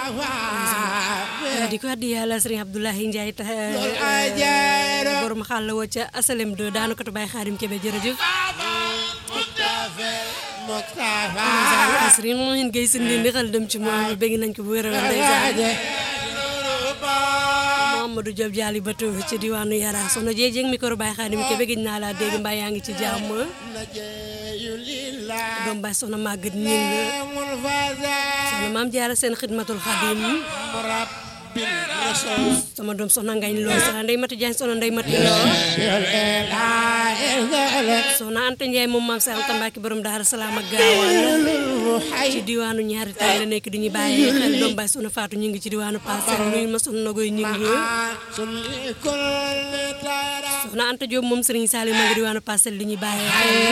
di ko addi yàlla sëriñ Abdoulaye Ndiaye ta borom xàll woo ca asalem 2 daanu ko tubaay xaadim kebe jërëjëf sëriñ moo hin gay sindi ndi xel dem ci moom bëgg nañ ko bu wér a wér ndeysaan Mamadou Diop Dialli Bato ci diwaanu Yara soxna Jéej micro Baye Xaadim ke bëgg naa laa dégg mbaa yaa ngi ci jàmm doom baay soxna Maguette Ñing soxna maam Jaara seen xidmatul xadim sama doom soxna Ngañ Lo soxna Ndey Mati Jaañ soxna Ndey Mati Lo soxna Anta Njaay moom maam sa Anta Mbàkke borom Daaru Salaam ak gaawaan ci diwaanu ñaari tay la nekk di ñu bàyyi xel doom baay soxna Faatu ñu ngi ci diwaanu Parcelles nuyu ma soxna Nogoy ñu ngi soxna Anta Diop moom Serigne Saliou ma ngi diwaanu Parcelles di ñu bàyyi xel